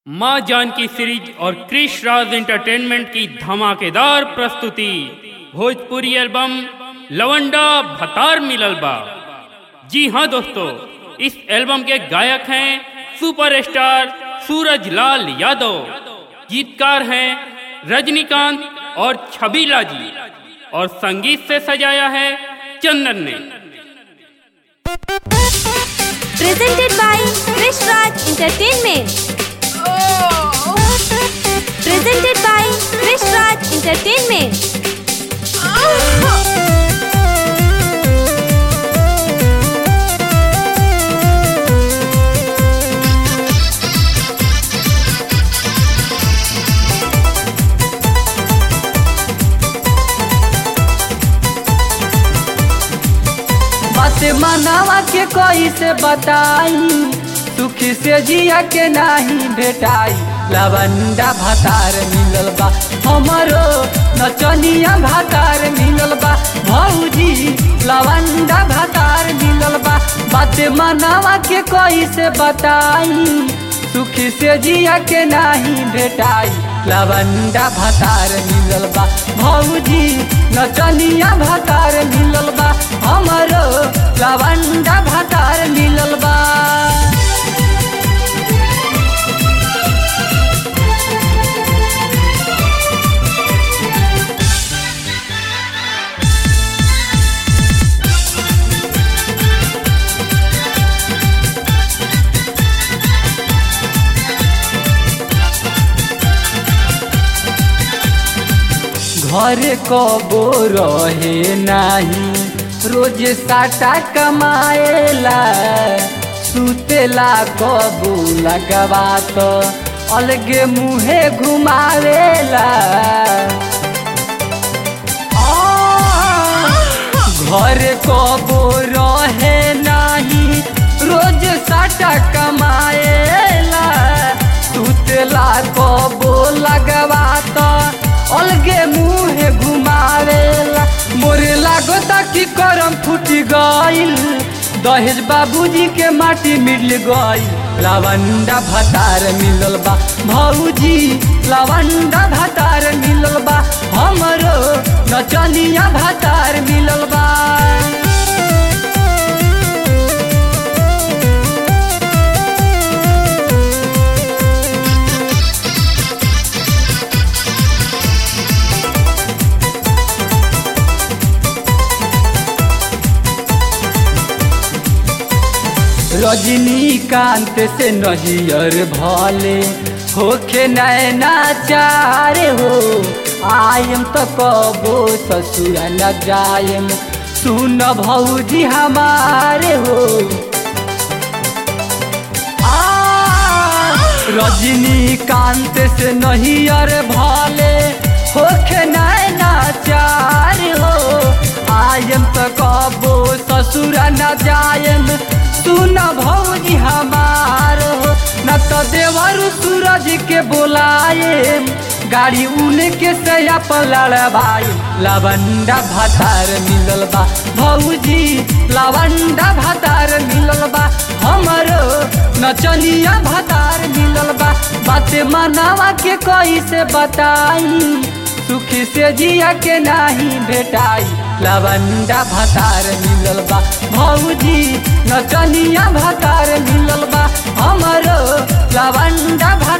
माँ जानकी सीरीज और क्रिश राज एंटरटेनमेंट की धमाकेदार प्रस्तुति भोजपुरी एल्बम लवंडा भतार मिलल बा जी हाँ दोस्तों इस एल्बम के गायक हैं सुपरस्टार सूरज लाल यादव गीतकार हैं रजनीकांत और छबीला जी और संगीत से सजाया है चंदन ने presented by Krish Raj Entertainment. Presented by Krish Raj Entertainment. बात मनावा के कोई से बताई सुखी से जिया के नहीं भेटाई लवंडा भातार मिलल बा हमरो नचनिया भातार मिलल बा भौजी लवंडा भातार मिलल बा बात मनावा के कोई से बताई सुखी से जिया के नहीं भेटाई लवंडा भातार मिलल बा भौजी नचनिया भातार मिलल बा हमरो लवंडा भातार मिलल बा घर कबो रहे नाही रोज साटा कमाएला सुतेला कबो लगवा तो अलगे मुहे घुमावेला घर कबो रहे नाही रोज साटा कमाएला सुतेला कबो लगवा तो अलगे मुहे घुमावेला मोरे लागता कि करम फूटी गइल दहेज बाबूजी के माटी मिल गइल लवंडा भतार मिलल बा भौजी लवंडा भतार मिलल बा हमरो नचनिया भतार मिलल बा रजनीकांत से नजियर भले होखे नैना चारे हो आयम तो कबो ससुर न जायम सुन भौजी हमारे हो आ, रजनीकांत से नहियर भले होखे नैना चार हो आयम तो कबो ससुर न जायम सुन भौजी हमार हो न तो देवर सूरज के बोलाए गाड़ी उनके सया पर लड़बाई लवंडा भातार मिलल बा भौजी लवंडा भातार मिलल बा हमरो नचनिया भातार मिलल बा बाते मनावा के कोई से बताई सुखी से जिया के नहीं भेटाई लवंडा भातार मिलल बा भौजी नचनिया भातार मिलल बा हमरो लवंडा भातार